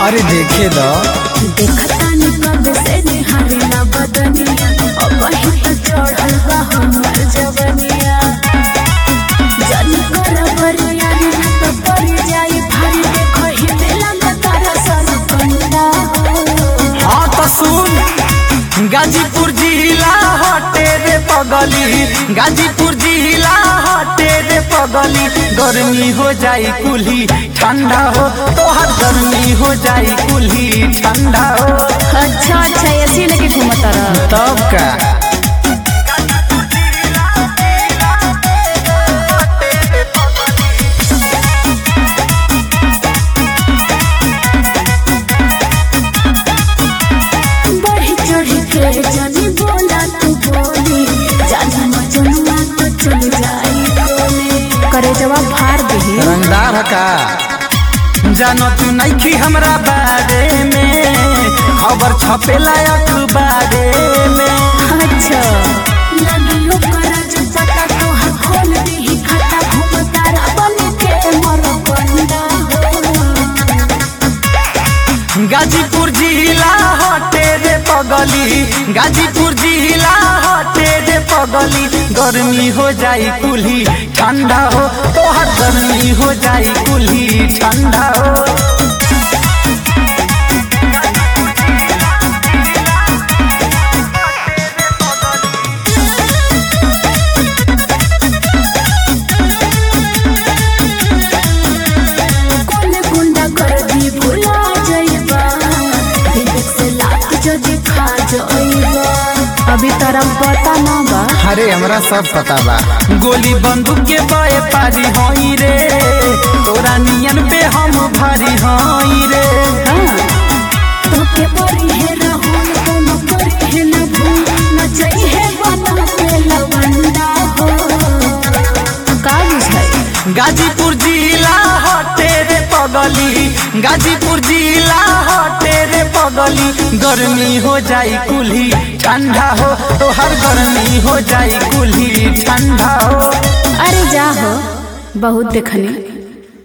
अरे देखे दो देखता नि कब से निहारे ना बदनिया अब वही तो चढ़ल बा हमर जवनिया जन कर बरिया ना तो पर जाई भारी देखो ही दिला में तारा सन कंदा हाँ तो सुन गाजीपुर जिला हटे रे पगली गाजीपुर जिला हटे रे पगली गर्मी हो जाई कुल्ही ठंडा हो तोहर गर्मी हो जाई कुल्ही ठंडा हो अच्छा अच्छा ऐसी लेके घूमता रह तब का बढ़ी चढ़ी के जानी बोला तू बोली जानी मजनुआ तो चल जाई कोने करे जवाब फाड़ दही रंगदार का जानो तू नइखी हमरा बारे में खबर छपेला अखबारे में अच्छा लगियो करज पता तो हर खोल दी खाता घूमतारा बन के मर बंदा गाजीपुर जिला हटे रे पगली गाजीपुर जिला हटे रे पगली गर्मी हो जाई कुल्ही ठंडा हो तोहर गर्मी हो जाई कुल्ही ठंडा हो कौन गुंडा कर दी भुला जाइबा दिल से लात जो दिखा जाइबा अभी तरम पता ना बा अरे हमरा सब पता बा गोली बंदूक के बए पारी हई रे तोरा नियन पे हम भारी हई रे तोके परी है राहुल कोनो परी है न भूल न चाहिए बना के लवंदा हो का बुझाई गाजीपुर जिला हटे रे पगली गाजीपुर जिला हटे रे पगली गर्मी हो जाई कुल्ही ठंडा हो तोहर गर्मी हो जाई कुल्ही ठंडा हो अरे जा हो बहुत देखनी